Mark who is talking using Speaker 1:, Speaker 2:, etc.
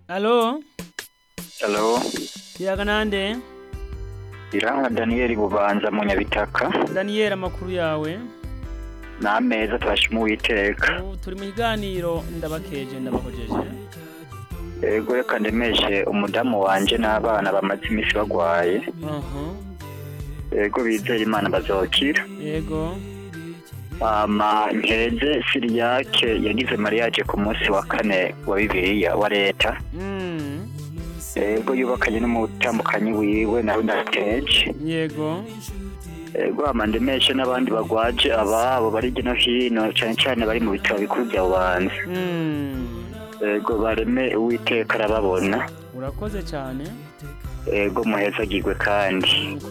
Speaker 1: Alo,
Speaker 2: Halo,
Speaker 1: kiyaga nande?
Speaker 2: Iranga Daniel Bubanza mu Nyabitaka.
Speaker 1: Daniel amakuru yawe.
Speaker 2: N'ameza turashima Uwiteka.
Speaker 1: Ubu turi mu kiganiro ndabakeje ndabahojeje.
Speaker 2: Ego reka ndemeshe umudamu wanje n'abana bamaze imisi bagwaye.
Speaker 1: Aha.
Speaker 2: Ego bizeye Imana bazokira.
Speaker 1: Yego.
Speaker 2: Ama nkeze Siriyake yagize mariage ku munsi wa kane wa Bibiliya wa leta.
Speaker 1: Mm.
Speaker 2: Ego yubakanye n'umutambukanyi wiwe nawe ndakeje.
Speaker 1: Yego.
Speaker 2: Ego ama ndemeshe n'abandi bagwaje ababo bari hirya no hino cane cane bari mu bitaro bikuru bya Bubanza.
Speaker 1: Mm.
Speaker 2: Ego bareme Uwiteka arababona.
Speaker 1: Urakoze cyane.
Speaker 2: Ego muhezagirwe kandi.